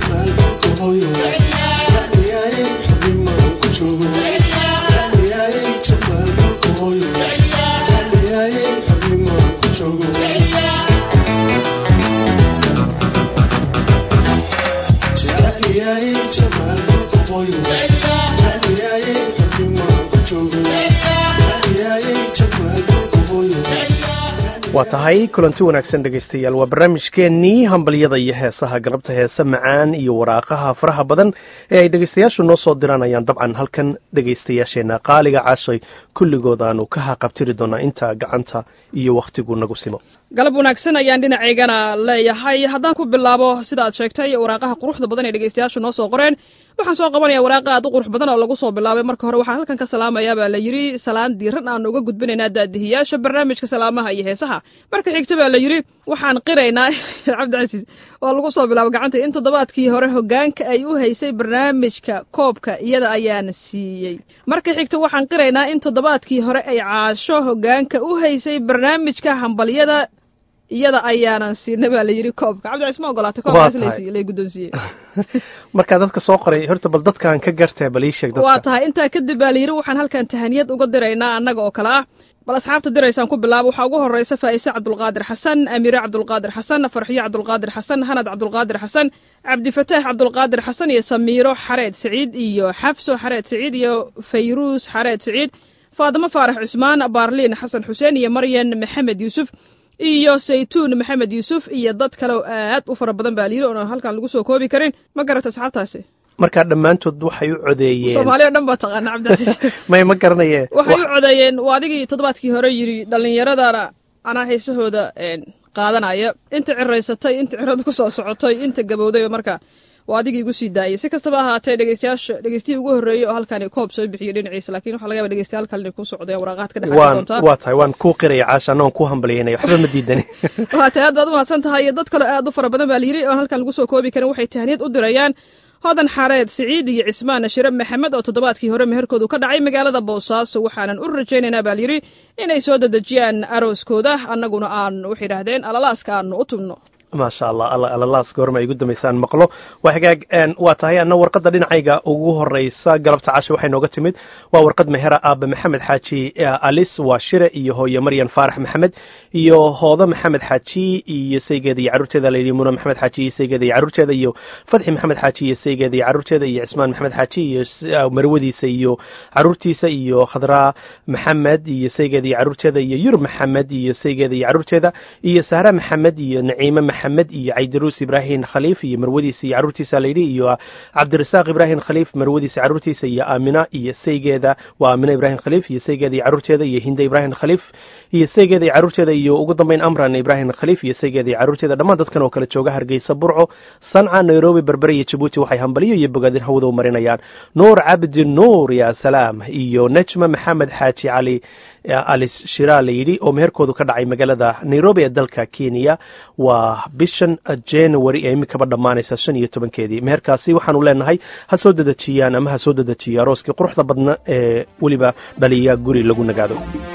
waa tahay kulanti wanaagsan dhegaystayaal waa barnaamijkeennii hambalyada iyo heesaha galabta heese macaan iyo waraaqaha faraha badan ee ay dhegaystayaashu noo soo diranayaan dabcan halkan dhegaystayaasheenna qaaliga caashay kulligood aanu ka haqabtiri doonaa inta gacanta iyo wakhtigu nagu simo galab wanaagsan ayaan dhinacaygana leeyahay haddaan ku bilaabo sida aad sheegtay waraaqaha quruxda badan ee dhegaystayaashu noo soo qoreen waxaan soo qabanaya waraaqa aad u qurux badan oo lagu soo bilaabay marka hore waxaan halkan ka salaamayaa baa la yidhi salaan diiran aan uga gudbinaynaa daadihiyaasha barnaamijka salaamaha iyo heesaha marka xigta baa la yidhi waxaan qiraynaa cabdicasiis oo lagu soo bilaabo gacanta in toddobaadkii hore hoggaanka ay u haysay barnaamijka koobka iyada ayaan siiyey marka xigta waxaan qiraynaa in toddobaadkii hore ay caasho hoggaanka u haysay barnaamijka hambalyada iyada ayaanan siina baa la yidhi koobka cabdicasiis ma ogolaatay koobkaas lay guddoonsiiyey markaa dadka soo qoray horta bal dadkaan ka gartee bal ii sheeg waa tahay intaa kadib baa la yidhi waxaan halkan tahaniyad uga diraynaa annaga oo kale ah bal asxaabta diraysaan ku bilaabo waxaa ugu horraysa faa'ise cabdulqaadir xasan amiire cabdulqaadir xasan farxiyo cabdulqaadir xasan hanad cabdulqaadir xasan cabdifataax cabdulqaadir xasan iyo samiiro xareed siciid iyo xafso xareed siciid iyo fayruus xareed siciid faadimo faarax cusmaan baarliin xasan xuseen iyo maryan maxamed yuusuf iyo saytuun maxamed yuusuf iyo dad kale oo aad u fara badan baa layidhi oona halkaan lagu soo koobi karin ma garata asxaabtaasi markaa dhammaantood waxay u codeeyeen soomaaliya o dhan baa taqaana cabdicasiis may ma garanaye waxay u codeeyeen waa adigii toddobaadkii hore yidhi dhallinyaradana anaa heesahooda qaadanaya inta ciraysatay inta cirada ku soo socotay inta gabowday marka waa adigii igu sii daayay si kastaba ahaatee dhegeystayaasha dhegeystihii ugu horreeyey oo halkani koob soo bixiyey dhinaciisa lakin waxa laga yaba dhegeystayaal kale inay ku socdeen waraaqaad ka dhex doontaa waa tahay waan kuu qiraya caasha annagoon kuu hambalyaynaya waxba ma diidani waa tahay aad baad umahadsan tahay iyo dad kaleo aad u fara badan baa layidhi oo halkan lagu soo koobi karin waxay tahniyad u dirayaan hodan xareed siciid iyo cismaan shire maxamed oo toddobaadkii hore meherkoodu ka dhacay magaalada boosaaso waxaanan u rajaynaynaa baa layidhi inay soo dedejiyaan arooskooda annaguna aan waxay idhaahdeen alalaaska aanu u tubno maasha allah alla alalaas goorma ay ugu dambaysaan maqlo waa hagaag waa tahay anna warqadda dhinacayga ugu horraysa galabta casha waxay nooga timid waa warqad mehera aabe maxamed xaaji alis waa shire iyo hooye maryan faarax maxamed iyo hoodo maxamed xaaji iyo saygeeda iyo carruurteeda layidhi muna maxamed xaaji iyo saygeeda iyo carruurteeda iyo fadxi maxamed xaaji iyo saygeeda iyo carruurteeda iyo cismaan maxamed xaaji iyo marwadiisa iyo carruurtiisa iyo khadraa maxamed iyo saygeeda iyo carruurteeda iyo yurub maxamed iyo saygeeda iyo carruurteeda iyo sahra maxamed iyo naciime maxamed iyo caydaruus ibraahim khaliif iyo marwadiisa iyo carruurtiisa layidhi iyo cabdirasaaq ibraahim khaliif marwadiisa carruurtiisa iyo aamina iyo saygeeda waa aamina ibraahim khaliif iyo saygeeda iyo carruurteeda iyo hinda ibraahim khaliif iyo saygeeda iyo carruurteeda iyo ugu dambayn amran ibraahim khaliif iyo saygeeda iyo carruurteeda dhammaan dadkan oo kale jooga hargeysa burco sanca nairobi berbere iyo jabuuti waxay hambaliyo iyo bogaadin hawada u marinayaan nuur cabdi nuur ya salaam iyo nejma maxamed xaaji cali alis shiraa la yidhi oo meherkoodu ka dhacay magaalada nairobi ee dalka kenya waa bishan january ee imikaba dhammaanaysa shan iyo tobankeedii meherkaasi waxaanu leenahay ha soo dedejiyaan ama ha soo dedejiyo arooskii quruxda badna ee weliba dhaliya guri lagu nagaado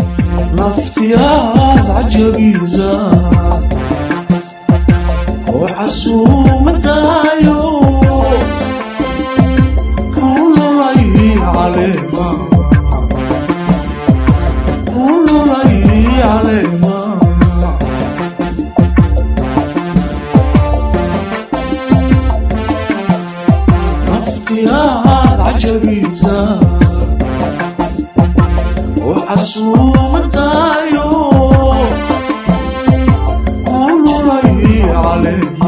naftiyaad cajabiisa oo casuumadaayo kululay caleema kululay caleema naftiyaad cajabiisa oo casuumadaayo kululay caleema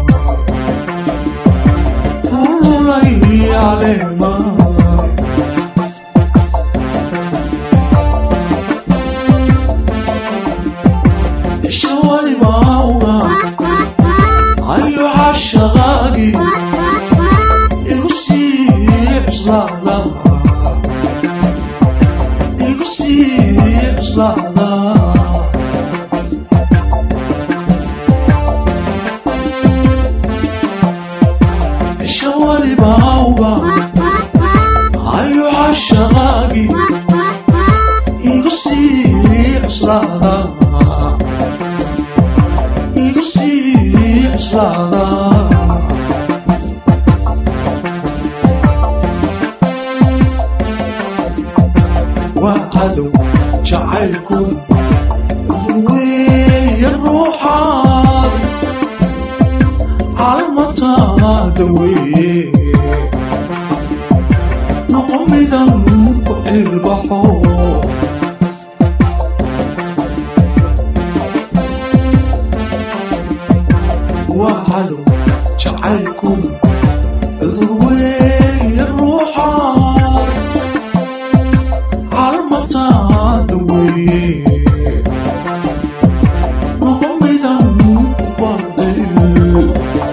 kululay caleema isha walibauga ayo cashaqaagi igu sii cuslaada igu sii cuslaada isha walibauga ayo cashaqaagi igu sii cuslaada igu sii cuslaada daweeye noqo midan ku ilbaxo waa cadow jacaylku cudur weeye ruuxa calmataada weeye noqo midan ku baadil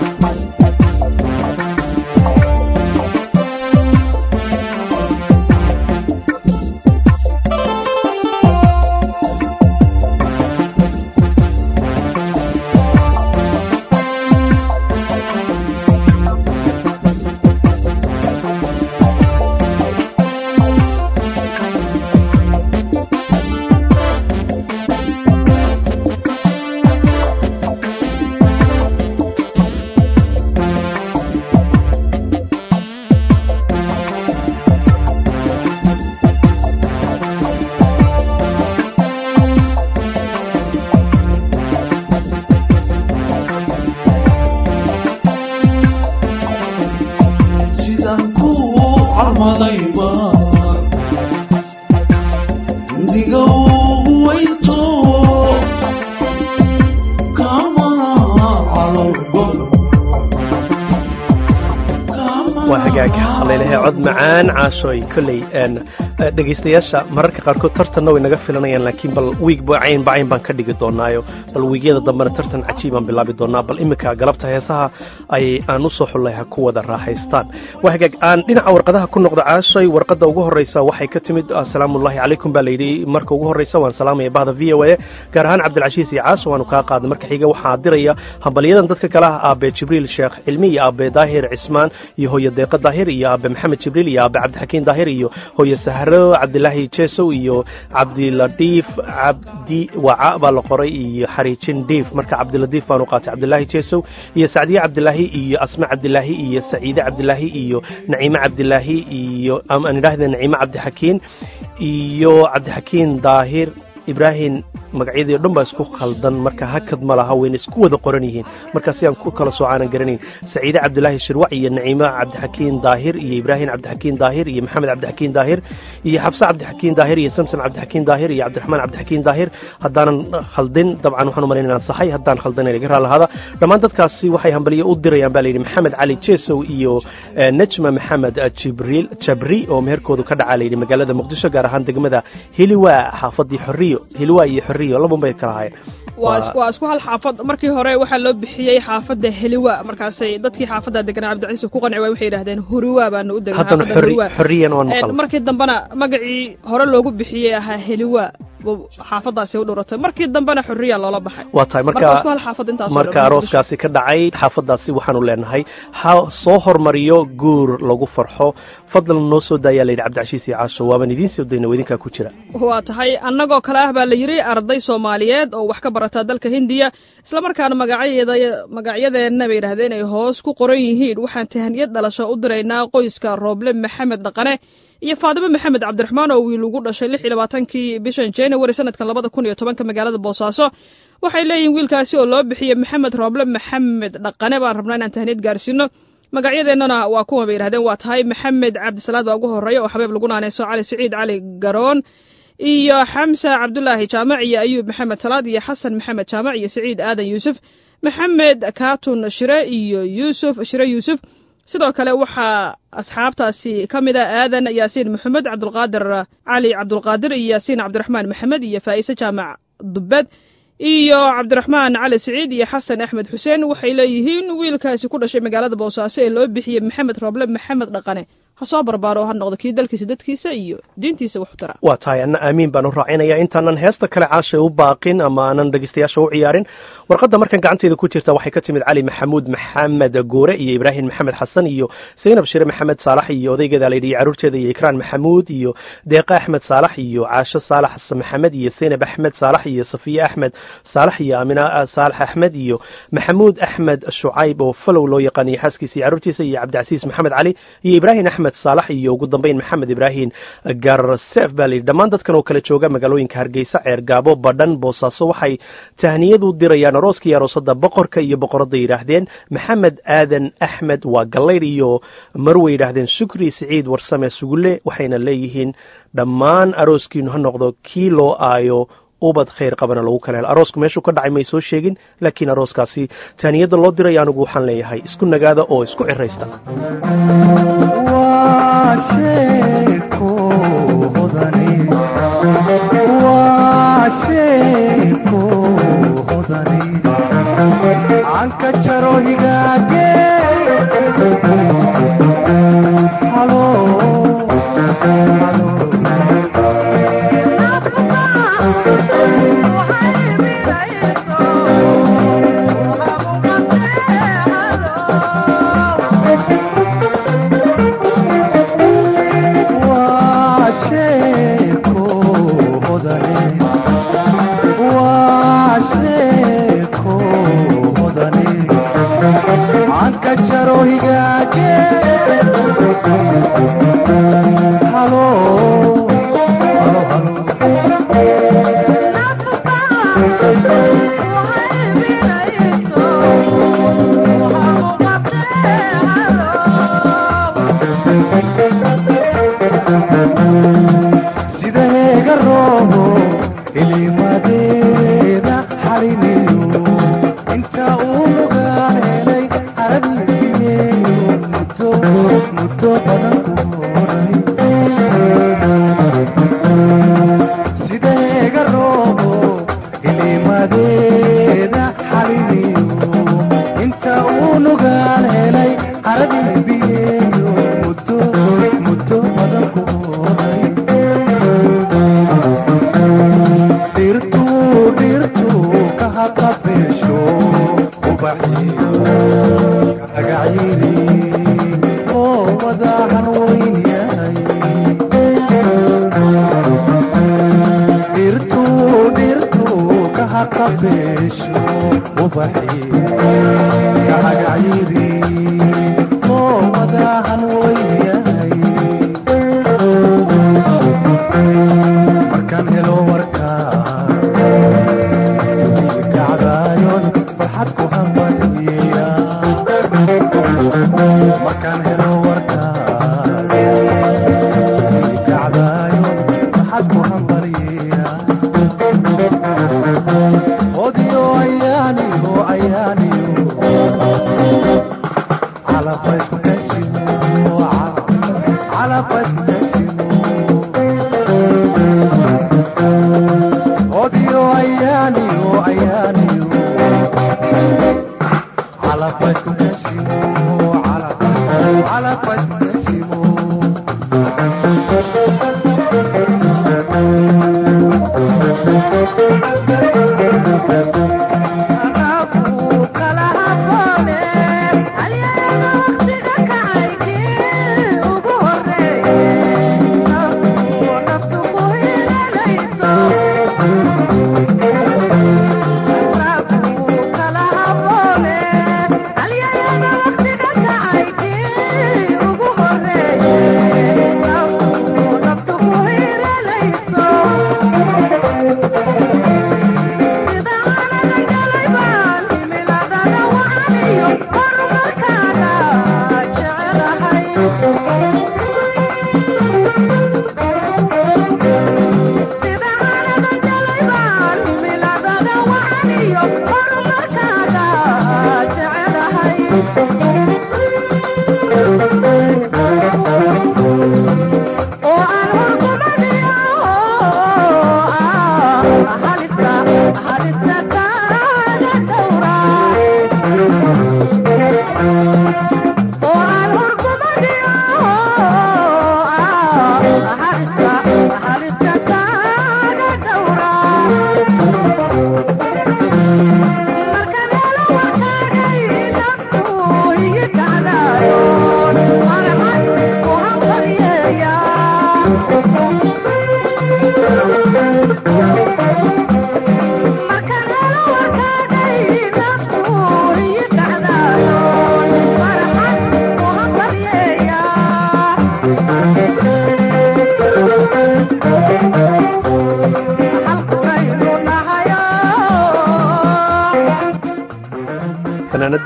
sidaan ku calmadayba indiga ugu weynto kamana calolbado waa hagaag halaylahay cod macaan caashooy kolley een, eh, dhegaystayaasha mararka qaarkood tartanna way naga filanayaan laakiin bal wiig bacayn bacayn baan ka dhigi doonaayo bal wiigyada dambena tartan cajiib baan bilaabi doonaa bal iminka galabta heesaha ay aan u soo xullay ha ku wada raaxaystaan waa hagaag aan dhinaca warqadaha ku noqdo caashoy warqadda ugu horreysa waxay ka timid asalaamullahi calaykum baa layidhi marka ugu horreysa waan salaamaya bahda v o a gaar ahaan cabdilcashiis iyo caasho waanu kaa qaaday marka xiga waxaa diraya hambalyadan dadka kale ah aabe jibriil sheekh cilmi iyo aabe daahir cismaan iyo hooye deeqa daahir iyo aabe maxamed jibriil iyo aabe cabdixakiin daahir iyo hooye sahro cabdilaahi jesow iyo cabdiladiif cabdi waca baa la qoray iyo xariijin dhiif marka cabdiladiif baanu qaatay cabdilaahi jesow iyo sacdiye cabdilaahi iyo asma cabdilaahi iyo saciide cabdilaahi iyo naciime cabdilaahi iyo am- aan idhaahda naciime cabdixakiin iyo cabdixakiin daahir ibraahim magacyadii o dhan baa isku khaldan marka hakad ma laha wayna isku wada qoran yihiin marka si aan ku kala soocaanan garanayn saciide cabdilaahi shirwac iyo naciime cabdixakiin daahir iyo ibraahim cabdixakiin daahir iyo maxamed cabdixakiin daahir iyo xabse cabdixakiin daahir iyo samson cabdixakiin daahir iyo cabdiraxmaan cabdixakiin daahir haddaanan khaldin dabcan waxaan u malayn inaan saxay haddaan khaldin inaga raalahaada dhammaan dadkaasi waxay hambaliyo u dirayaan baa layidhi maxamed cali jesow iyo eh, najma maxamed eh, jibriil jabri oo meherkoodu ka dhacaa layidhi magaalada muqdisho gaar ahaan degmada hiliwa xaafadii xoriyo hiliwa iyo xoriyo labun bay kala ahaayeen waa is- waa isku hal xaafad markii hore waxaa loo bixiyey xaafadda heliwa markaasay dadkii xaafadda deganaa cabdicasiis ku qanci waay waxay yidhahdeen huriwa baanu u degan haddana xaafadda xori huriwa xoriyan waan Een, maqal markii dambena magacii hore loogu bixiyey ahaa heliwa buu xaafaddaasi u dhuratay markii dambena xuriya loola baxay waa tahay marka marka isku hal xaafad intaas marka arooskaasi ka dhacay xaafadaasi waxaanu leenahay ha soo hormariyo guur lagu farxo fadlan noo soo daayaa layidhi cabdicashiis iyo caasho waaban idiin soo dayna idinkaa ku jira waa tahay annagoo kale ah baa la yidhi arday soomaaliyeed oo wax ka barata dalka hindiya islamarkaana magacyadeeda magacyadeenna bay yidhahdeen ay hoos ku qoran yihiin waxaan tahaniyad dhalasho u diraynaa qoyska rooble maxamed dhaqane iyo faadimo maxamed cabdiraxmaan oo wiil ugu dhashay lix iyo labaatankii bishan january sanadkan labada kun iyo tobanka magaalada boosaaso waxay leeyihiin wiilkaasi oo loo bixiyey maxamed rooble maxamed dhaqane baan rabnaa inaan tahaniyad gaarsiino magacyadeennana waa kuwan bay yidhahdeen waa tahay maxamed cabdisalaad baa ugu horreeya oo xabeeb lagu naaneyso cali siciid cali garoon iyo xamsa cabdulaahi jaamac iyo ayuub maxamed salaad iyo xasan maxamed jaamac iyo siciid aadan yuusuf maxamed kaatun shire iyo yuusuf shire yuusuf sidoo kale waxaa asxaabtaasi ka mid a aadan yaasiin maxamed cabdulqaadir cali cabdulqaadir iyo yaasiin cabdiraxmaan maxamed iyo faa'ise jaamac dubbed iyo cabdiraxmaan cali siciid iyo xasan axmed xuseen waxay leeyihiin wiilkaasi ku dhashay magaalada boosaaso ee loo bixiyey maxamed rooble maxamed dhaqane ha soo barbaaro ha noqdo kii dalkiisa dadkiisa iyo diintiisa wax u tara waa tahay anna aamiin baan u raacinaya intaanan heesta kale caashay u baaqin ama aanan dhegeystayaasha u ciyaarin warqadda markan gacanteeda ku jirta waxay ka timid cali maxamuud maxamed goore iyo ibraahim maxamed xasan iyo zaynab shire maxamed saalax iyo odaygeeda layidhi iyo caruurteeda iyo ikraan maxamuud iyo deeqa axmed saalax iyo caasho saalax maxamed iyo zaynab axmed saalax iyo safiye axmed saalax iyo amina saalax axmed iyo maxamuud axmed shucayb oo falow loo yaqaaniyo xaaskiisa iyo caruurtiisa iyo cabdicasiis maxamed cali iyo ibraahim axmed maxamed saalax iyo ugu dambeyn maxamed ibraahim garsef baa layidhi dhammaan dadkan oo kale jooga magaalooyinka hargeysa ceergaabo badhan boosaaso waxay tahniyadu dirayaan arooska iyo aroosada boqorka iyo boqoradda yidhaahdeen maxamed aadan axmed waa gallaydh iyo marway yidhaahdeen shukri siciid warsame sugulle waxayna leeyihiin dhammaan arooskiinu ha noqdo kii loo aayo ubad khayr qabana lagu kala helo aroosku meeshuu ka dhacay may soo sheegin laakiin arooskaasi taaniyadda loo diray anigu waxaan leeyahay isku nagaada oo isku ciraysta anka jaro higaage halo anka jaro higaage halo halo halo sida heega roobo ilimadeeda xalinayo inta uu nugaan helay aradiigeeyo muddo muddo badan ku horay sida heega roobo ilimadeeda xalinayo inta uu nugaan helay aradiigeeyo muddo muddo badan ku horay dhirtu dhirtu ka haqabeesho ubaxiyo agacyiri oo wadahan weyn yahay dhirtu dhirtu ka haqabeesho ubaxiyo ka agacyiri oo wadahan weyn yahay markaan helo warkaan kacdaayon farxad ku hambaliya markaan helo warkaan kacdaayon farxad ku hambaliya odiyo ayaaniyo ayaaniyo calabad kashimo calabad kashimo odio ayaaniyo ayaaniyo calafad kashimo calafad kashimo Ugu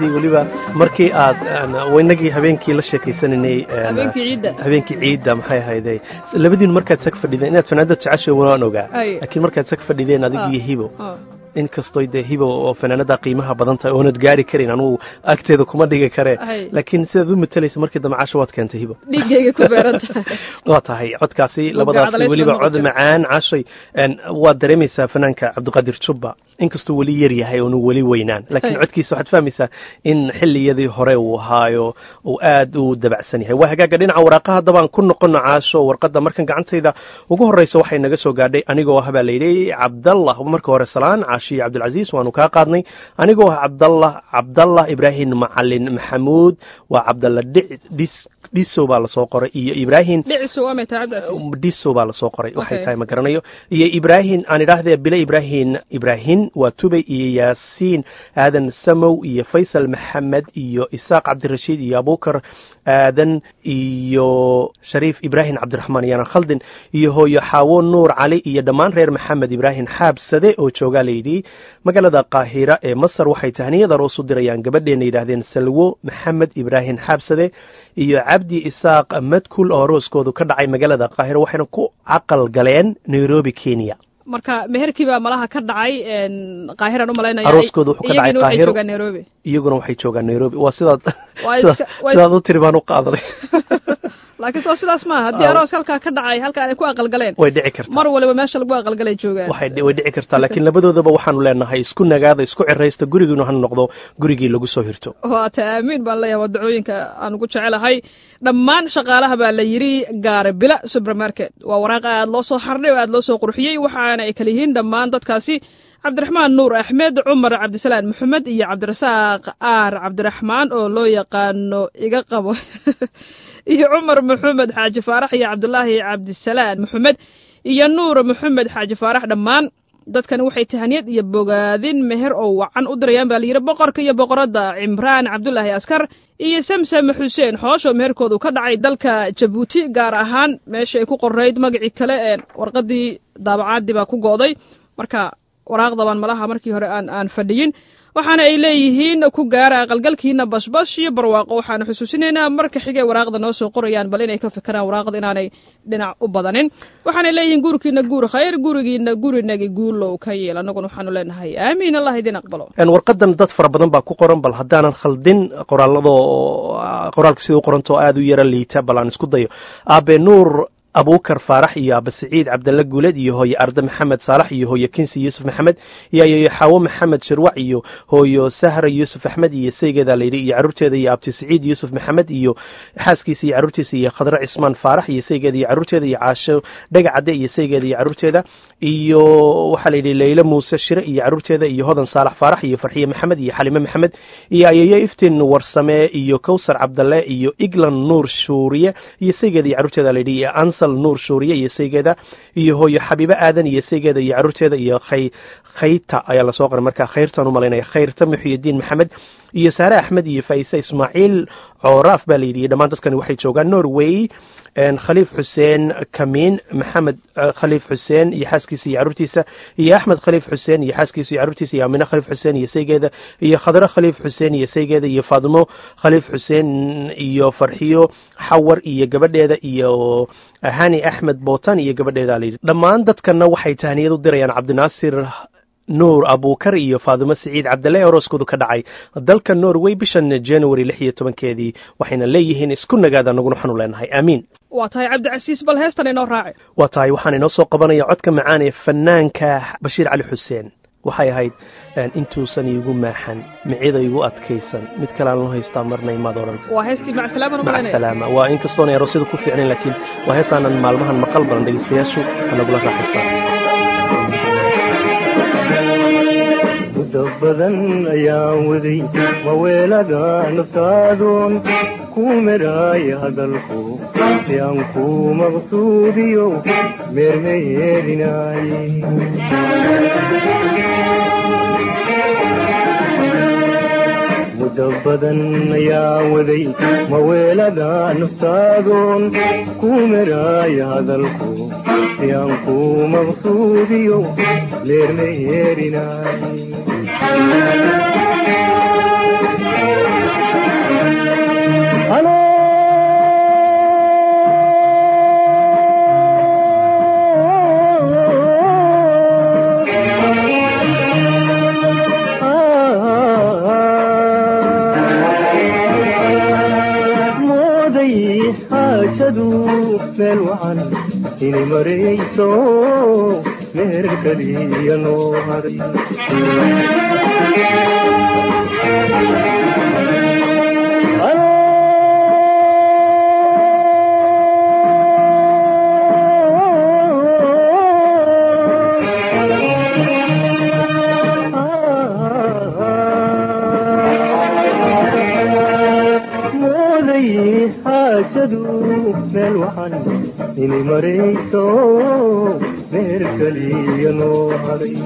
fanaanadii weliba markii aad waynagii habeenkii la sheekaysananay habeenkii ciidda habeenkii ciidda maxay ahayde labadiinu markaad sag fadhideen inaad fanaanada jeceshay waan ogaa Ay. laakiin markaad sag fadhideen adigu iyo hibo Ah. inkastoo dee hibo oo fanaanada qiimaha badan tahay oonad gaari karin anugu agteeda kuma dhigi karee Ay. laakiin sidaad u matalaysa markii dambe casho waad keentay hibo dhiiggayga ku beeran tahay waa tahay codkaasi labadaasi cadalays weliba lama cod noqon macaan cashay een, waad dareemaysaa fanaanka cabdiqaadir jubba inkastuu weli yar yahay oonu weli weynaan laakiin Hey. codkiisa waxaad fahmaysaa in xilliyadii hore uu ahaayo uu aad u dabacsan yahay waa hagaaga dhinaca waraaqaha haddabaan ku noqono caasho warqadda markan gacantayda ugu horreysa waxay naga soo gaadhay anigoo ah baa layidhi cabdallah marka hore salaan caashi cabdilcasiis waanu kaa qaadnay anigoo ah cabdallah cabdallah ibraahim macalin maxamuud waa cabdalla Dhic- dhis- dhiso baa lasoo qoray iyo ibraahim dhicisu waa may tahay cabdicasiis diso baa lasoo qoray waxay Okay. tahay ma garanayo iyo ibraahim aan idhaahdee bile ibraahim ibraahim waa tubay iyo yaasiin aadan samow iyo faysal maxamed iyo isaaq cabdirashiid iyo abukar aadan iyo shariif ibraahim cabdiraxmaan iyana khaldin iyo hooyo xaawo nuur cali iyo dhammaan reer maxamed ibraahim xaabsade oo joogaa layidhi magaalada qaahira ee masar waxay tahniyad aroos u dirayaan gabadheena yidhaahdeen salwo maxamed ibraahim xaabsade iyo cabdi isaaq madkul oo arooskoodu ka dhacay magaalada qaahira waxayna ku caqal galeen nairobi kenya marka meherkii baa malaha ka dhacay een, qaahiraan u malaynaya Arooskooda wuxuu ka dhacay iyagina waxay Qaahiro. joogaan nairobi iyaguna waxay joogaan nairobi waa sidaad Waa sidaad- iska- waa sidaad u tiri baan u qaadanay laakiin soo sidaas maaha haddii Ah. aroos halkaa ka dhacay halkaan ay ku aqalgaleen way dhici kartaa mar waliba meesha lagu aqalgalay joogaan waxay dhi- way dhici kartaa laakiin labadoodaba waxaanu leenahay isku nagaada isku ciraysta gurigiinu ha noqdo gurigii lagu soo hirto waata aamiin baan leeyahay waa dacooyinka aan ugu jecelahay dhammaan shaqaalaha baa la yidhi gaare bila supermarket waa waraaq aad loo soo xardhay oo aad loo soo qurxiyey waxaana ay kala yihiin dhammaan dadkaasi cabdiraxmaan nuur axmed cumar cabdisalaan maxamed iyo cabdirasaaq aar cabdiraxmaan oo loo yaqaano iga qabo iyo cumar maxamed xaaji faarax iyo cabdulaahi cabdisalaan maxamed iyo nuur maxamed xaaji faarax dhammaan dadkani waxay tahaniyad iyo bogaadin meher oo wacan u dirayaan baa layidhi boqorka iyo boqoradda cimraan cabdulaahi askar iyo samsam xuseen xoosh oo meherkoodu ka dhacay dalka jabuuti gaar ahaan meesha ay ku qorayd magacii kale ee warqaddii daabacaadii baa ku go'day marka waraaqdaban malaha markii hore aan aan fadhiyin waxaana ay leeyihiin ku gaara aqalgalkiina bashbash iyo barwaaqo waxaanu xusuusinaynaa marka xigay waraaqda noo soo qorayaan bal inay ka fikiraan waraaqda inaanay dhinac u badanin waxaanay leeyihiin guurkiina guur khayr gurigiina gurinagi guulow ka yeel annaguna waxaanu leenahay aamiin allah idin aqbalo Een, warqadan dad fara badan baa ku qoran bal haddaanan khaldin qoraalladoo qoraalka sida u qorantoo aad u yara liita bal aan isku dayo aabe nuur abuukar faarax iyo aabe siciid cabdalle guuled iyo hooye arde maxamed saalax iyo hooye kinsi yuusuf maxamed iyo ayeeyo xaawo maxamed shirwac iyo hooyo sahra yuusuf axmed iyo saygeeda layidhi iyo carruurteeda iyo abti siciid yuusuf maxamed iyo xaaskiisa iyo carruurtiisa iyo khadre cismaan faarax iyo saygeeda iyo carruurteeda iyo caasho dhagacadde iyo saygeeda iyo carruurteeda iyo waxaa la yidhi leyle muuse shire iyo carruurteeda iyo hodan saalax faarax iyo farxiye maxamed iyo xalime maxamed iyo ayeeyo iftiin warsame iyo kowsar cabdalle iyo iglan nuur shuuriye iyo saygeeda iyo carruurteeda la yidhi iyo ansal nuur shuuriye iyo saygeeda iyo hooyo xabiibe aadan iyo saygeeda iyo carruurteeda iyo khay khayta ayaa lasoo qoray marka khayrtaan u malaynaya khayrta muxyidiin maxamed iyo saare axmed iyo faise ismaaciil cooraaf baa la yidhi iyo dhammaan dadkani waxay joogaan norway een, khaliif xuseen kamiin maxamed eh, khaliif xuseen iyo xaaskiisa iyo carruurtiisa iyo axmed khaliif xuseen iyo xaaskiisa iyo carruurtiisa iyo amine khaliif xuseen iyo saygeeda iyo khadre khaliif xuseen iyo saygeeda iyo faadimo khaliif xuseen iyo farxiyo xawar iyo gabadheeda iyo hani axmed bootan iyo gabadheeda la yidhi dhammaan dadkana waxay tahniyad u dirayaan cabdinaasir nuur abuukar iyo faadimo siciid cabdalle ee orooskoodu ka dhacay dalka norway bishan january lix iyo tobankeedii waxayna leeyihiin isku nagaada naguna xanu leenahay aamiin waa tahay cabdicasiis bal heestan inoo raaci waa tahay waxaan inoo soo qabanaya codka macaan ee fanaanka bashiir cali xuseen waxay ahayd een, intuusan iigu maaxan micida igu adkaysan mid kale aan loo haystaa marna imaad odhan waa heestii macsalaama mac salaama waa inkastoona aroosyada ku fiicnayn laakiin waa heesaanan maalmahan maqal badan dhegaystayaashu anagula raaxaystaan muddo badan ayaan waday maweelaga naftaadoon ku meraaya hadalku si aan ku maqsuudiyo meermeyeerinaaye muddo badan ayaan waday maweelaga naftaadoon ku meraaya hadalku si aan ku maqsuudiyo meermeyeerinaaye mooday xaajadu meel wacan inay marayso meher kaliya noo haray mooday xaajadu meel wacan inay marayso meher kaliya noo haray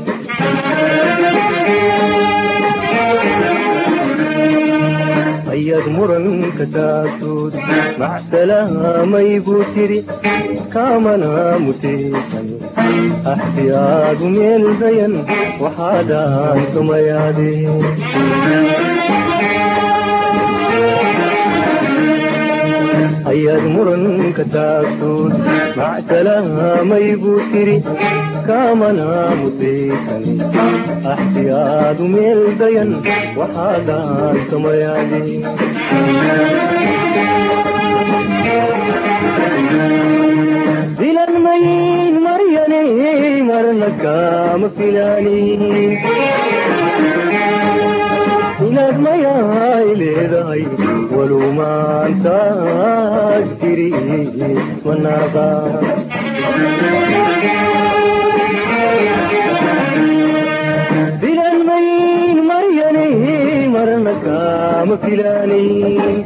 ayaad muranka taagtood macsalaamay buu tiri kaamana mutaysan axdiyaadu meel dayan waxaadaan tumayaadeen ayaad muranka taagtood macsalaamay buu tiri kaamana mutaysan axdiyaadu meel dayan waxaadaan tumayaadeen dilan mayin maryane marna kaama filaanin inaad mayaay leedahay walow maantaad tiri ismanaaqa dilan mayin maryane marna kaama filaanin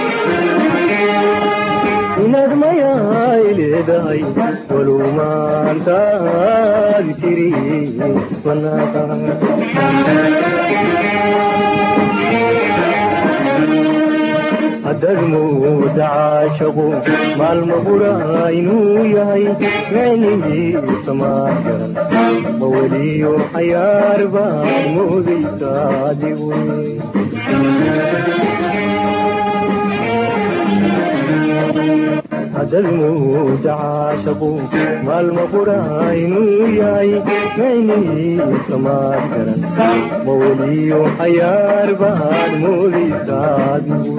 inaad mayaay leedahay walow maantaad tiri ismanaaqa haddaad mooda caashaqo maalma bura inuu yahay micnihiisa maa garan maweliyo xayaar baad moodaysa adigu haddaad mooda caashaqo maalma bura inuu yahay micnihiisa maa garan maweliyo xayaar baad moodaysa adigu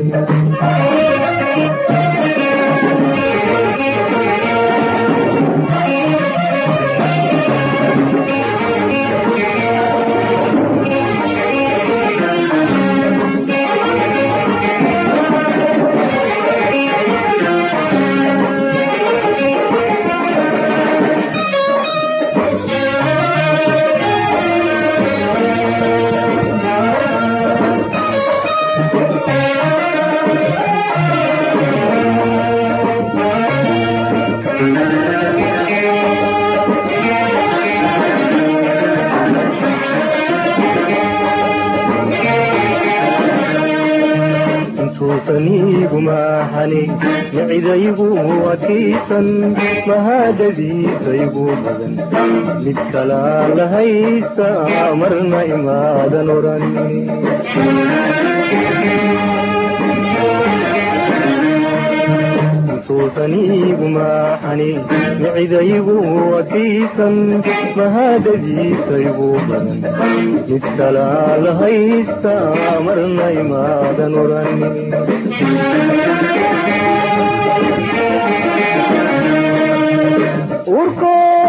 intuusan iigu maaxani micidaygu adkaysan mahadadiisaygu badan mid kalaa la haysta marna imaadan oran intuusan iigu maaxani micidaygu adkaysan mahadadiisaygu badan mid kalaa la haysta marna imaadan oran urko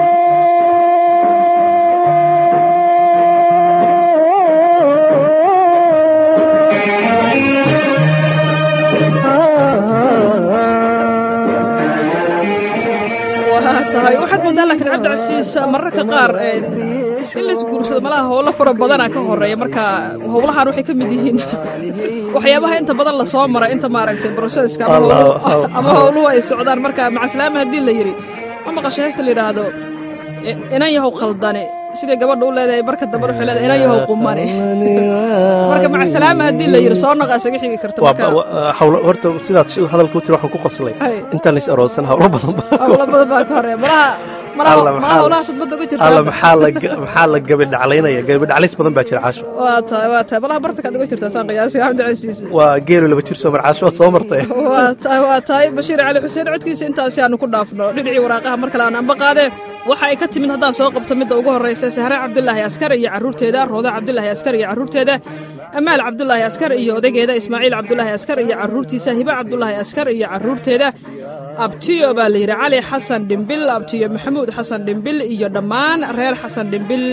waa tahay waxaad moodaa laakiin cabdicasiis mararka qaar in laisguursado malaha howlo fara badana ka horeeya marka howlahan waxay ka mid yihiin waxyaabaha inta badan lasoo mara inta maaragtay broseska ama Allah, howluhu- Allah. ama howluhu ay socdaan marka macaslaama haddii la yidhi ma maqasho heesta la yidhaahdo i- inan yahow khaldane siday gabadha u leedahay marka dambe waxay leedahay inan yahow qumane marka macasalaama haddii la yidhi soo naqa isaga xigi karta waa marka wa- hawlo horta sidaad shi- hadalka u tiri waxaan ku qoslay Ay. intaan lais aroosan hawlo badan baa howlo badan baa ka horeeya malaha malaha Alla, malaha maxaa- howlaha sadbada uga jirta alla hadda. maxaa la ga- maxaa la gabi dhaclaynaya gabi dhaclays badan baa jira caasho waa tahay waa tahay malaha bartankaad uga jirtaa saan qiyaasi cabdicasiis waa geelo laba jir soo mar caasho waad soo martay waa tahay waa tahay bashiir cali xuseen codkiisa intaasi aanu ku dhaafno dhinacii waraaqaha mar kale aan anba qaadee waxa ay ka timid haddaan soo qabto midda ugu horraysa sahre cabdilaahi askar iyo carruurteeda rooda cabdilaahi askar iyo carruurteeda amaal cabdulaahi askar iyo odageeda ismaaciil cabdulaahi askar iyo carruurtiisa hibe cabdulaahi askar iyo carruurteeda abtiyo baa la yidhi cali xasan dhimbil abtiyo maxamuud xasan dhimbil iyo dhammaan reer xasan dhimbil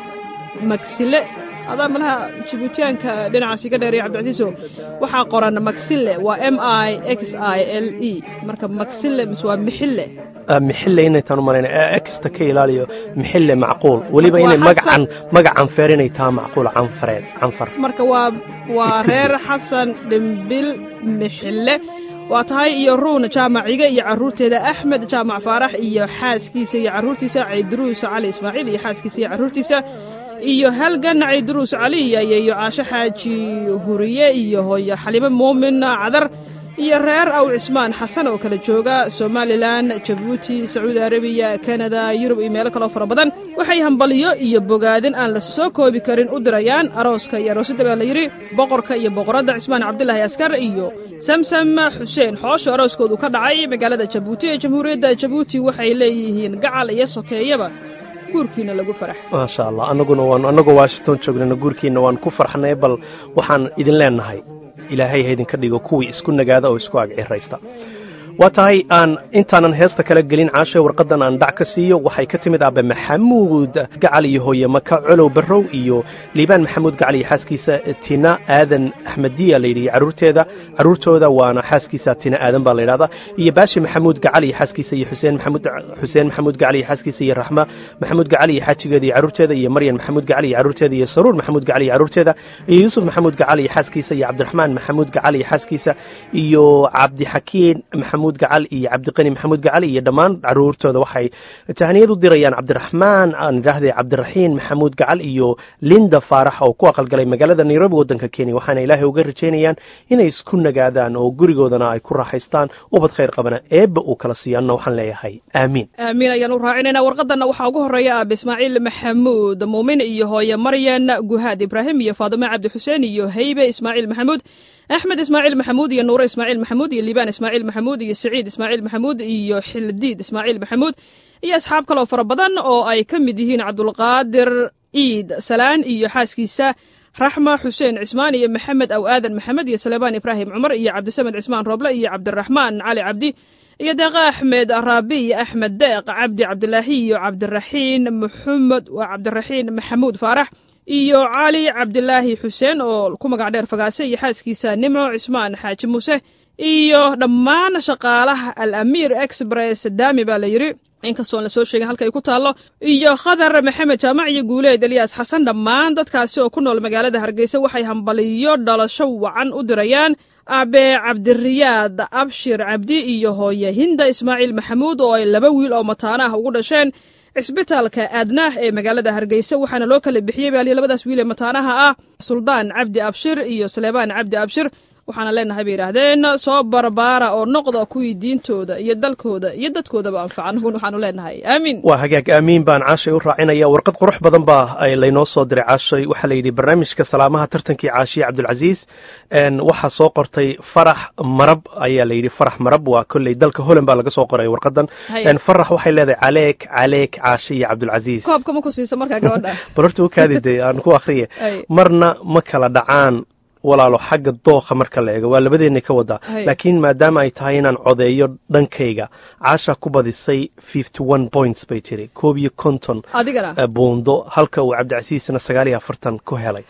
magsile adaa malaha jibuutiyaanka dhinacaasi ka dheeraya cabdicasiiso waxaa qoran magsile waa m i x i l e marka magsile mise waa mixille mixille inaytaan u malayna exta ka ilaaliyo mixille macquul weliba Waa inay xasan- magacan magacan feer inay taha macquul canfareed canfar marka waa waa reer xasan dhimbil mixille waa tahay iyo ruun jaamaciga iyo carruurteeda axmed jaamac faarax iyo xaaskiisa iyo carruurtiisa cayduruus cali ismaaciil iyo xaaskiisa iyo carruurtiisa iyo halgan cayduruus cali iyo iyo caasho xaaji huriye iyo hooyo xalimo muumin cadar iyo reer aw cismaan xasan oo kala jooga somalilan jabuuti sacuudi arabiya kanada yurub iyo meelo kaloo fara badan waxay hambaliyo iyo bogaadin aan la soo koobi karin u dirayaan arooska iyo aroosadda baa la yidhi boqorka iyo boqoradda cismaan cabdilaahi askar iyo samsam xuseen xoosho arooskoodu ka dhacay magaalada jabuuti ee jamhuuriyadda jabuuti waxay leeyihiin gacal iyo sokeeyaba guurkiina lagu farax maasha allah annaguna waan annagoo washington joognana guurkiina waan ku farxnay bal waxaan idin leenahay ilaahay ha idinka dhigo kuwii isku nagaada oo isku agciraysta waa tahay aan intaanan heesta kala gelin caashe warqadan aan dhac ka siiyo waxay ka timid aabe maxamuud gacal iyo hooye maka colow barrow iyo liibaan maxamuud gacal iyo xaaskiisa tina aadan axmediya la yidhi carruurteeda carruurtooda waana xaaskiisa tina aadan baa la yidhahdaa iyo baashi maxamuud gacal iyo xaaskiisa iyo xuseen maxamuud xuseen maxamuud gacal iyo xaaskiisa iyo raxma maxamuud gacal iyo xaajigeeda iyo carruurteeda iyo maryan maxamuud gacal iyo carruurteeda iyo saruur maxamuud gacal iyo carruurteeda iyo yuusuf maxamuud gacal iyo xaaskiisa iyo cabdiraxmaan maxamuud gacal iyo xaaskiisa iyo cabdixakiin maxamuud gacal iyo cabdiqani maxamuud gacal iyo dhammaan carruurtooda waxay tahniyad u dirayaan cabdiraxmaan aan idhaahday cabdiraxiin maxamuud gacal iyo linda faarax oo ku aqalgalay magaalada nairobi waddanka kenya waxaana ilaahay uga rajaynayaan inay isku nagaadaan oo gurigoodana ay ku raaxaystaan ubad khayr qabana eebba uu kala siiyaanna waxaan leeyahay aamiin aamiin ayaan u raacinaynaa warqadanna waxaa ugu horreeya aabe ismaaciil maxamuud muumin iyo hooye maryan guhaad ibraahim iyo faadime cabdi xuseen iyo haybe ismaaciil maxamuud axmed ismaaciil maxamuud iyo nuure ismaaciil maxamuud iyo liibaan ismaaciil maxamuud iyo siciid ismaaciil maxamuud iyo xildiid ismaaciil maxamuud iyo asxaab kaloo fara badan oo ay ka mid yihiin cabdulqaadir iid salaan iyo xaaskiisa raxma xuseen cismaan iyo maxamed aw aadan maxamed iyo saleebaan ibraahim cumar iyo cabdisamed cismaan rooble iyo cabdiraxmaan cali cabdi iyo deeqa axmed raabi iyo axmed deeq cabdi cabdilaahi iyo cabdiraxiin maxamed waa cabdiraxiin maxamuud faarax iyo cali cabdilaahi xuseen oo ku magac dheer fagaase iyo xaaskiisa nimco cismaan xaaji muuse iyo dhammaan shaqaalaha al amiir express daami baa la yidhi inkastoon lasoo sheegin halka ay ku taallo iyo khadar maxamed jaamac iyo guuleed elyaas xasan dhammaan dadkaasi oo ku nool magaalada hargeysa waxay hambaliyo dhalasho wacan u dirayaan aabe cabdiriyaad abshir cabdi iyo hooye hinda ismaaciil maxamuud oo ay laba wiil oo mataana ah ugu dhasheen cisbitaalka aadnaah ee magaalada hargeysa waxaana loo kala bixiyey baaliyo labadaas wiil ee mataanaha ah suldaan cabdi abshir iyo saleebaan cabdi abshir waxaana leenahay bay yidhaahdeen soo barbaara oo noqda kuwii diintooda iyo dalkooda iyo dadkoodaba anfaca anaguna waxaanu leenahay aamiin waa hagaag aamiin baan caashay u raacinaya warqad qurux badan baa ay laynoo soo diray caashay waxaa la yidhi barnaamijka salaamaha tartankii caashiye cabdulcasiis waxaa soo qortay farax marab ayaa la yidhi farax marab waa kolley dalka holand baa laga soo qoray warqadan Haya. farax waxay leedahay caleek caleek caashiye cabdulcasiis koobka ma ku siisa markaa gabadha bal horta u kaadi dee aan ku akhriye Ay. marna ma kala dhacaan walaalo xagga dooqa marka la eego waa labadeennay ka wadaa Hay. laakiin maadaama ay tahay inaan codeeyo dhankayga caasha ku badisay fifty one points bay tiri koob iyo konton adigana eh, buundo halka uu cabdicasiisna sagaal iyo afartan ku helay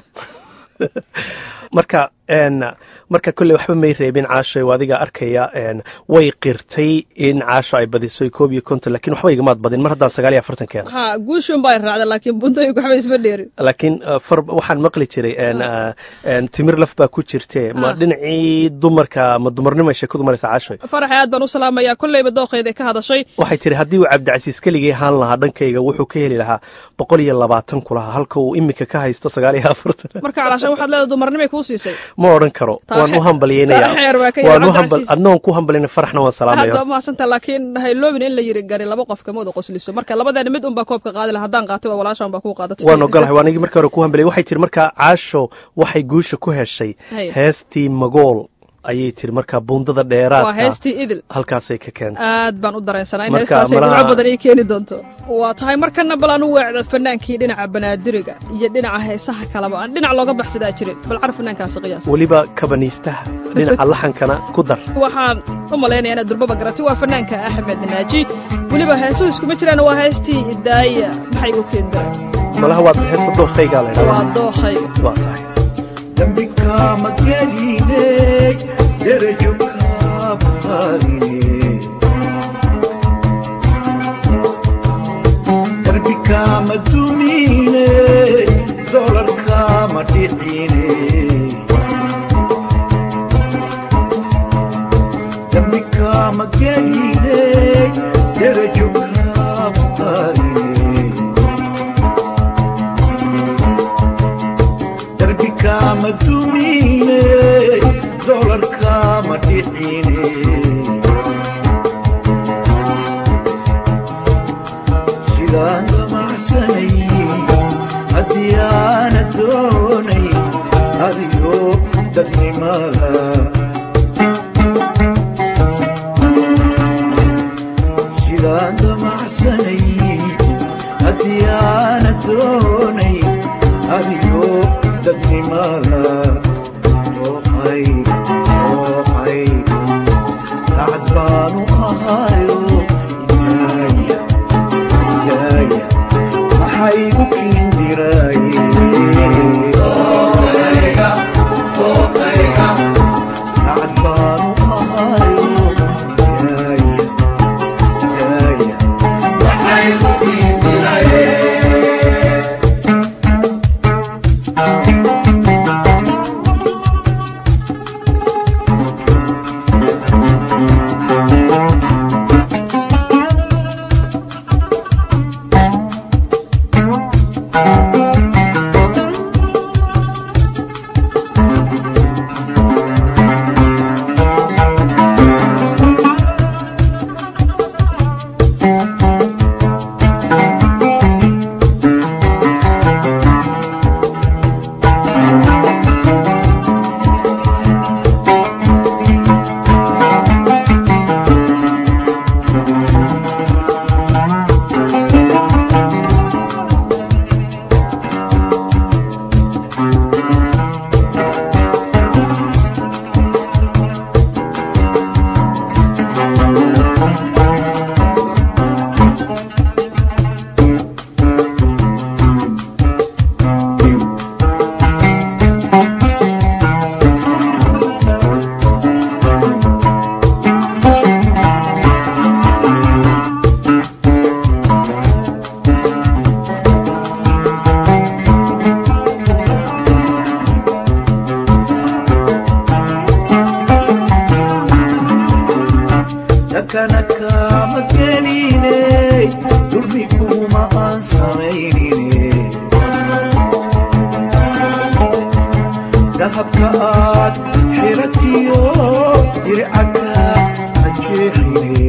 marka n marka kolley waxba may reebin caashay oo adiga arkaya n way qirtay in caasha ay badisay koob iyo konton laakiin waxba igamaad badin mar haddaan sagaal iyo afartan keena ha guushun baa raacda laakiin buntooyinku waxba isma dheerin laakiin uh, far waxaan maqli jiray n, uh, n, timir laf baa ku jirte ma Ah. dhinacii dumarka ma dumarnimo ay sheekadu maraysa caashay farax aad baan u salaamayaa kolleyba dooqeeda ka hadashay waxay tiri haddii uu cabdicasiis keligii haan lahaa dhankayga wuxuu ka heli lahaa boqol iyo labaatan ku lahaa halka uu imika ka haysto sagaal iyo afartan marka calaashan waxaad leedahay dumarnimay kuu siisay ma odhan karo Taa waan u xe- hambalyeynaya taa xeer baa ka waan yidhi u hambal Cabdicasiis. adnoon ku hambalyana faraxna waan hadda salaamaya mahadsanta laakiin hayloobin in la yiri gari laba qof kama wada qosliso marka labadeena mid unbaa koobka qaadi laha haddaan qaatay waa walaashan baa kuu qaadatay waan ogolahay waan anigii marka hore ku hambalyay waxay tiri markaa caasho waxay guusha ku heshay Hay. heestii magool ayay tiri markaa buundada waa dheeraadka heestii idil halkaasay ka keentay aad baan u dareensanaa in Marka heestaasay malaha- dhibco badan ii keeni doonto waa tahay markana bal anu weecda fanaankii dhinaca banaadiriga iyo dhinaca heesaha kaleba aan dhinac looga baxsadaa jirin bal car fanaankaasi qiyaas weliba kabaniistaha dhinaca laxankana ku dar waxaan u malaynayaa inaad durbaba garatay waa fanaanka axmed naaji weliba heesuhu iskuma jiraan waa heestii daaya maxay igu keendara malaha waad heesta dookaygaa la waa ydhahdaa dookhayga waa tahay dambikama geline derajo kaabadine darbikama dumine dolarkama dhicine dambikama geline derajo kaabadine darbikama dumine dolarkama dhicine sidaan damacsanay haddii aana doonay adigo dadnimada sidaan damacsanay haddii aana doonay adigo dadnimada dooqay dooqay dacad baanu ahayo ilaaya ilaaya maxaygu kiindiraaye dacad baanu ahayo ilaaya ilaaya takana kama geline dulmi kuma aan samaynine dahabka aad xiratiyo dircaka hajeexine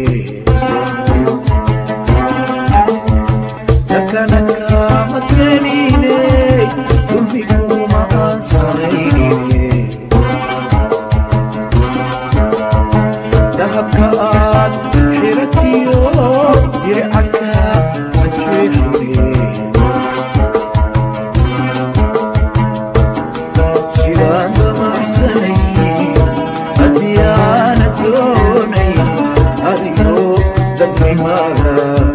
takana kama geline dulmi kuma aan samaynine dahabka aad xiratiyo dircaka hajeexine sidaan damacsanay haddii aana doonay adigo dadnimada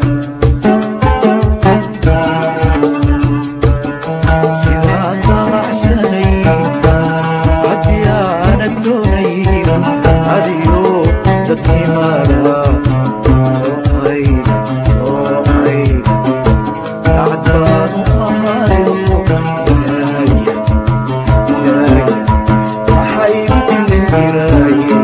sidaan damacsanay haddii aana doonay adigo dadnimada dooqay dooqay dacad baanu ahayo ilaaya ilaaya maxaygu kiindiraaye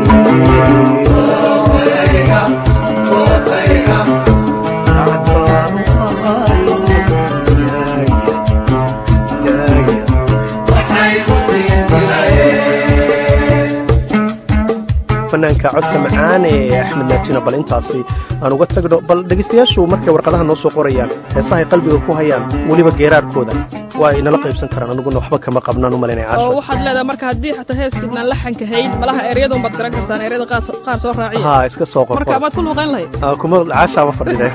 dacad baanu ahayo ilaaya ilaaya fanaanka codka macaan ee axmed naajina bal intaasi aan uga tagno bal dhegaystayaashu markay warqadaha noo soo qorayaan heesahay qalbiga ku hayaan weliba geeraarkooda waa inala qaybsan karaan aniguna waxba kama qabnaan u malaynaya oo caasha waxaad leedahay marka haddii xataa heeskiidnaan laxanka hayn malaha eryadun baad garan kartaan eryada qaar qaar soo raaciya ha iska soo marka qorqor amaad ku luuqayn lahayd Ah, kuma caashaaba fadhide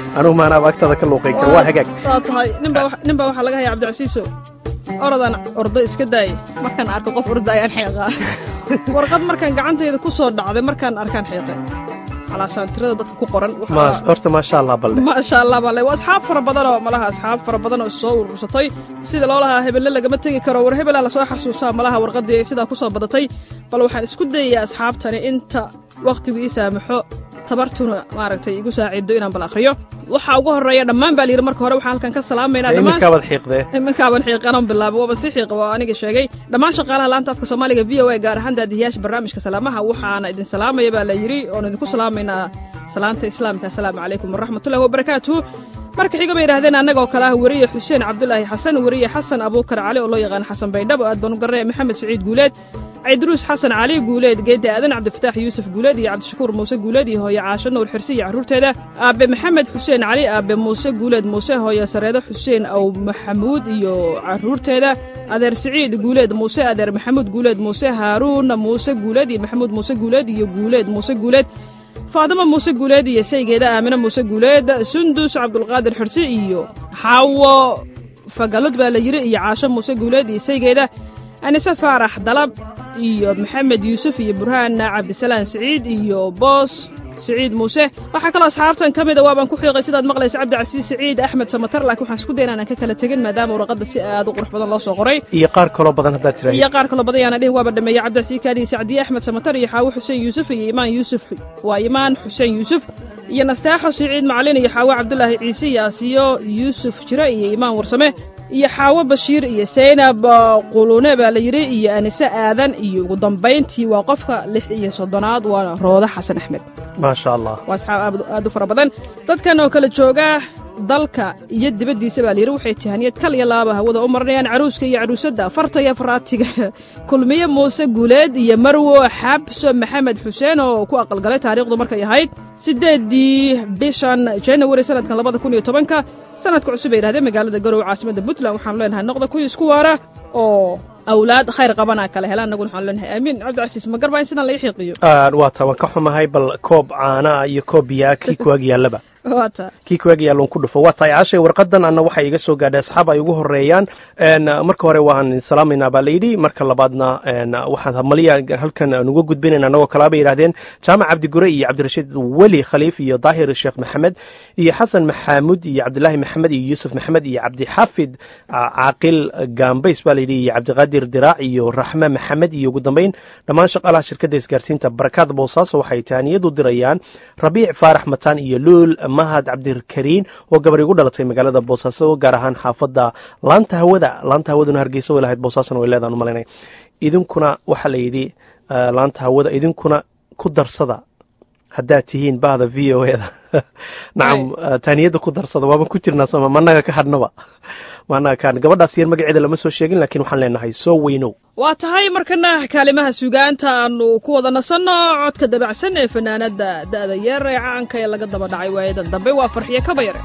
anugu maanaaba agtada ka luuqay kara waa hagaag waa tahay ninbaa wa- ninbaa waxaa laga haya cabdicasiiso orodaan ordo iska daayay markaan arko qof orda ayaan xeeqaa warqad markaan gacantayda ku soo dhacday markaan arkaan xeeqay calaashaan tirada dadka ku qoran waxaa- Ma- horta maasha allah balde maasha allah bale waa asxaab fara badan oo malaha asxaab fara badan oo soo urursatay sida loo lahaa hebelle lagama tegi karo war hebelaa lasoo xasuustaa malaha warqadii sidaa kusoo badatay bal waxaan isku dayayaa asxaabtani inta wakhtigu ii saamaxo tabartuna maaragtay igu saacido inaan bal akhriyo waxaa ugu horeeya dhammaan baa layidhi marka hore waxaan halkan ka salaamaynaa dhammaan iminkaabad xiiqdee imankaaban xiiqanan bilaabo waaba si xiiqa waa aniga sheegay dhammaan shaqaalaha laanta afka soomaaliga v o a gaar ahaan daadihiyaasha barnaamijka salaamaha waxaana idin salaamaya baa la yidhi oon idinku salaamaynaa salaanta islaamka assalaamu calaykum waraxmatullahi wabarakaatuhu marka xiga bay yidhahdeen annagoo kale ah weriye xuseen cabdulaahi xasan weriye xasan abuukar cali oo loo yaqaan xasan baydhabo aad baan u garanaya maxamed siciid guuleed ciidruus xasan cali guuleed geedda aadan cabdifataax yuusuf guuleed iyo cabdishakuur muuse guuleed iyo hooye caasho nuur xirsi iyo carruurteeda aabe maxamed xuseen cali aabe muuse guuleed muuse hooye sareedo xuseen ow maxamuud iyo carruurteeda adeer siciid guuleed muuse adeer maxamuud guuleed muuse haaruun muuse guuleed iyo maxamuud muuse guuleed iyo guuleed muuse guuleed faadimo muuse guuleed iyo saygeeda aamine muuse guuleed sundus cabdulqaadir xirsi iyo xaawo fagalod baa la yidhi iyo caasho muuse guuleed iyo saygeeda anise faarax dalab iyo maxamed yuusuf iyo burhaan cabdisalaan siciid iyo boos siciid muuse waxaa kaloo asxaabtan ka mida waabaan ku xiiqay sidaad maqlaysa cabdicasiis siciid axmed samatar laakiin waxaan isku dayna inaan ka kala tegin maadaama warqadda si aad u qurux badan loo soo qoray iyo qaar kaloo badan haddaad tiraahdo iyo qaar kaloo badan yaana dhihin waaba dhameeyey cabdicasiis kaadiye sacdiye axmed samatar iyo xaawo xuseen yuusuf iyo imaan yuusuf waa imaan xuseen yuusuf iyo nastaaxo siciid macalin iyo xaawo cabdulaahi ciise iyo asiyo yuusuf jire iyo imaan warsame iyo xaawo bashiir iyo saynab qulune baa la yidhi iyo anise aadan iyo ugu dambayntii waa qofka lix iyo soddonaad waana rooda xasan axmed maasha allah waa asxaab aad- aad u fara badan dadkan oo kala jooga dalka iyo dibaddiisa baa layidhi waxay tihaniyad kal iyo laaba hawada u marinayaan caruuska iyo caruusadda farta iyo faraatiga kulmiye muuse guuleed iyo marwo xabso maxamed xuseen oo ku aqalgalay taariikhdu markay ahayd siddeeddii bishan january sanadkan labada kun iyo tobanka sanadka cusub ay yidhahdeen magaalada garowe caasimadda puntland waxaanu leenahay noqda kuwii isku waara oo awlaad khayr qabana kala helaan annaguna waxaanu leenahay aamiin cabdicasiis ma garbaa in sidan laga xiiqiyo Ah, waa taa waan ka xumahay bal koob caana iyo koob biyaa kii kuwaag yaallaba waa taa kii kuwaag yaalloon ku dhufo waa tahay caashay warqadan anna waxay iga soo gaadhay asxaab ay ugu horeeyaan En, marka hore waan salaamaynaa baa layidhi marka labaadna en, waxaan hamaliya halkan nuga gudbinayna annagoo kalaa bay yidhahdeen jaamac cabdigure iyo cabdirashiid weli khaliif iyo daahir sheekh maxamed iyo xasan maxaamud iyo cabdilaahi maxamed iyo yuusuf maxamed iyo cabdixafid ah, caaqil gambays baa layidhi iyo cabdiqaadir diraac iyo raxme maxamed iyo ugu dambayn dhammaan shaqaalaha shirkadda isgaarsiinta barakaad boosaaso waxay taaniyadu dirayaan rabiic faarax mataan iyo luul mahad cabdikariin oo gabar igu dhalatay magaalada boosaaso gaar ahaan xaafadda laanta hawada laanta hawaduna hargeysa way lahayd boosaasona way leedaan u malaynay idinkuna waxaa la yidhi eh, laanta hawada idinkuna ku darsada haddaad tihiin bahda v o eda nacam eh, taaniyadda ku darsada waaban ku jirnaa sama managa ka hadhnaba managa ka hadhna gabadhaas yar magaceeda lama soo sheegin laakiin waxaan leenahay soo weynow waa tahay markana kaalimaha sugaanta aanu ku wada nasanno codka dabacsan ee fanaanada da'da yeer ee caanka ee laga daba dhacay waayadan dambe waa farxiyo kaba yare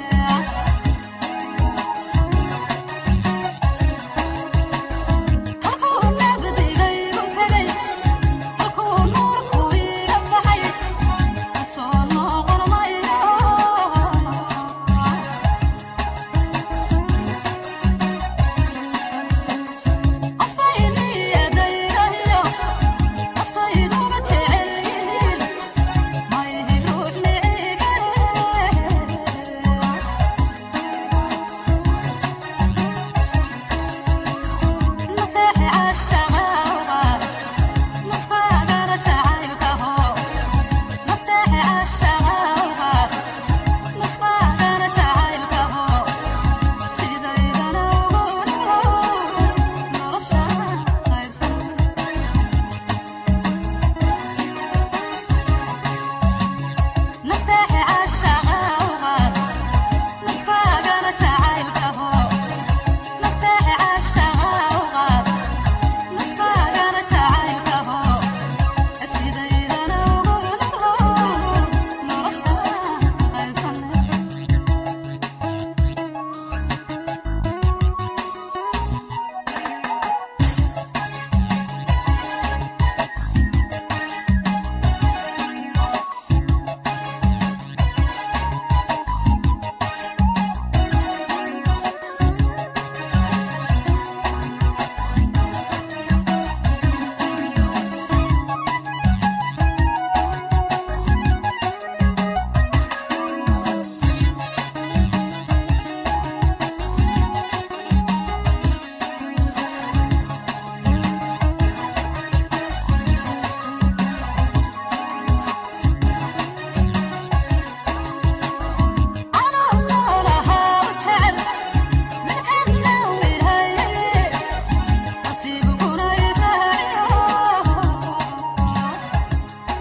Oh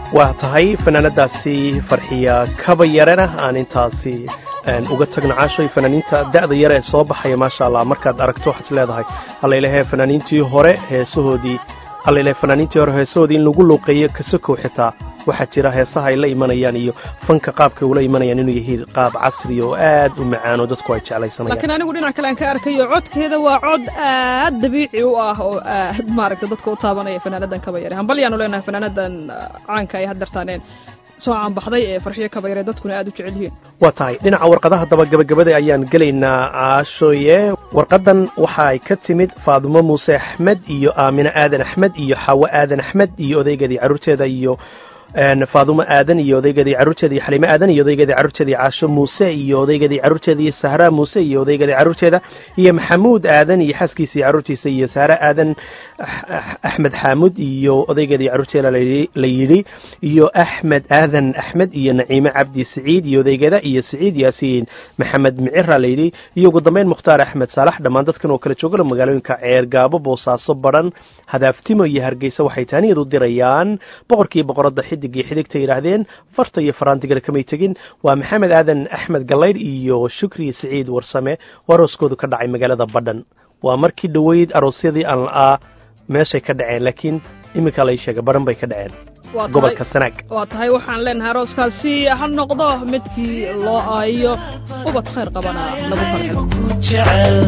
waa tahay fanaanadaasi farxiya kaba yarena aan intaasi een, uga tagno caashoy fanaaniinta da'da yare ee soo baxaya maasha allah markaad aragto waxaad is leedahay allaylehe fanaaniintii hore heesahoodii allaylehe fanaaniintii hore heesahoodii in lagu luuqeeyo kasokow xitaa waxaa jira heesaha ay la imanayaan iyo fanka qaabkay ula imanayaan inuu yahay qaab casri oo aad u macaan oo dadku ay jeclaysanayaan laakiin anigu dhinac kale aan ka arkayo codkeeda waa cod aad dabiici u ah oo aad maaragta dadka u taabanaya fanaanadan kaba yare hambalyaanu leenahay fanaanadan ah, caanka ay haddartaaneen soo caanbaxday ee farxiyo kaba yare dadkuna aad u jecel yihiin waa tahay dhinaca warqadaha daba gabagabada ayaan gelaynaa caashooye warqadan waxa ay ka timid faadumo muuse axmed iyo aamine aadan axmed iyo xawo aadan axmed iyo odaygeedii carruurteeda iyo een, faadumo aadan iyo odaygeedii carruurteeda iyo xaliime aadan iyo odaygeedii carruurteeda iyo caasho muuse iyo odaygeedii carruurteeda iyo sahra muuse iyo odaygeedii carruurteeda iyo maxamuud aadan iyo xaaskiisa iyo carruurtiisa iyo sahra aadan Ax- Ax- axmed xaamud iyo odaygeedii carruurteeda la yidhi- la yidhi iyo axmed aadan axmed iyo naciime cabdi siciid iyo odaygeeda iyo siciid yaasiin maxamed micira la yidhi iyo ugu dambeyn mukhtaar axmed saalax dhammaan dadkan oo kala joogala magaalooyinka ceer gaabo boosaaso badhan hadaaftimo iyo hargeysa waxay taaniyad u dirayaan boqorkii boqoradda xidigii xidigta yidhaahdeen farta iyo faraantigana kamay tegin waa maxamed aadan axmed gallaydh iyo shukri siciid warsame oo arooskoodu ka dhacay magaalada badhan waa markii dhoweyd aroosyadii aan la'aa meeshay ka dhaceen laakiin iminka lay sheega baran bay ka dhaceen Waa tahay- gobolka sanaag waa tahay waxaan leenahay arooskaasi ha noqdo midkii loo aayo ubad khayr qabana lagu farxo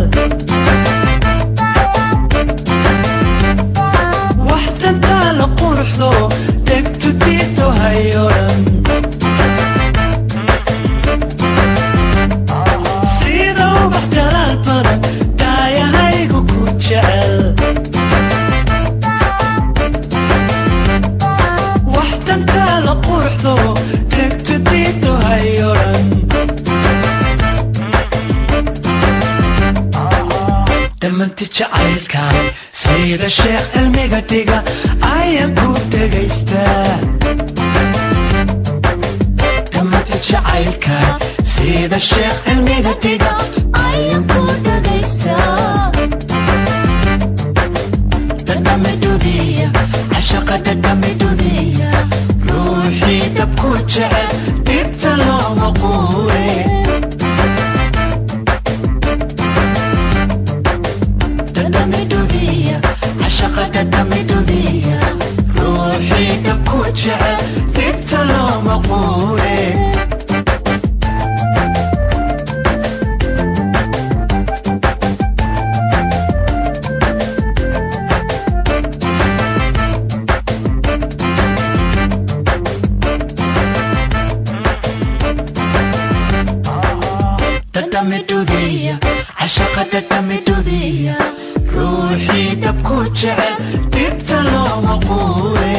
waxtantaala quruxdo degtu diito hayoran sida ubax dalaal badan daayahaygu ku jecel waxtantaala quruxdo degtu diito hayoran dhammanti jacaylkan sida sheekh cilmiga dhiga ayaan ku dhegaystaa dhammanti jacaylkan sida sheekh cilmiga dhiga ayaan ku dhegaystaa dadhamidudiya cashaqa dadhamidudiya ruuxii dabku jecel dibta looma quure dadhamidudiya cashaqa dadhamidudiya ruuxii dabku jecel dibta looma quure dadhamidudiya cashaqa dadhamidudiya ruuxii dabku jecel dibta looma quure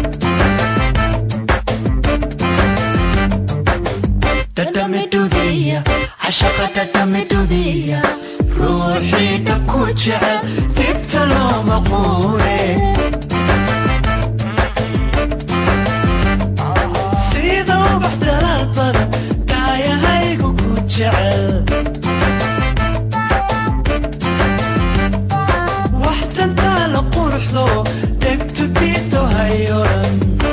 dadhamidudiya cashaqa dadhamidudiya ruuxii dabku jecel dibta looma quure sida ubax dalaal badan daayahaygu ku jecel waxtantaala quruxdo degtu diito hayoran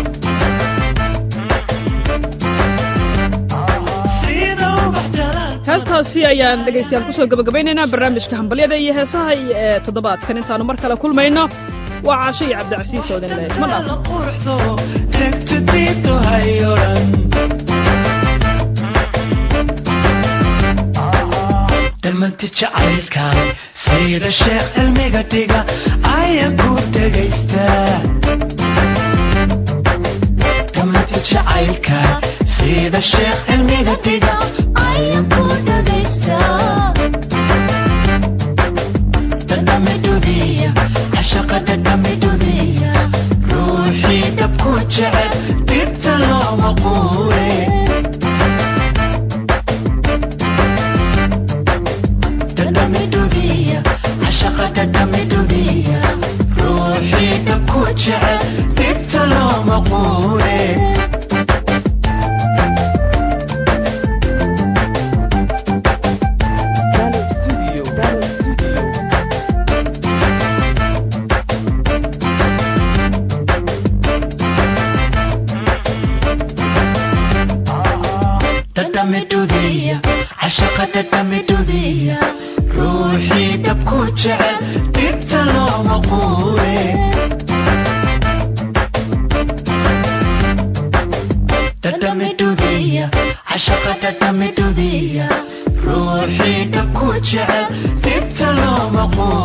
sida ubax dalaal heestaasi ayaan dhegaystayaal kusoo gabagabaynaynaa barnaamijka hambalyada iyo heesaha iyo ee toddobaadkan intaanu mar kale kulmayno waa caasho iyo cabdicasiis oo idin leh isma dhaafo quruxdo degtu diito hayoran dhammanti jacaylkan sida sheekh cilmiga dhiga ayaan ku dhegaystaa dhammanti jacaylka sida sheekh cilmiga dhiga ayaan ku dhegaystaa dadhamidudiya cashaqa dadhamidudiya ruuxii dabku jecel dibta looma quure dadhamidudiya cashaqa dadhamidudiya ruuxii dabku jecel dibta looma quure cashaqada dhamidudiya ruuxii dhabku jecel dibta looma quure dhadhamidudiya cashaqada dhamidudiya ruuxii dhabku jecel dibta looma quure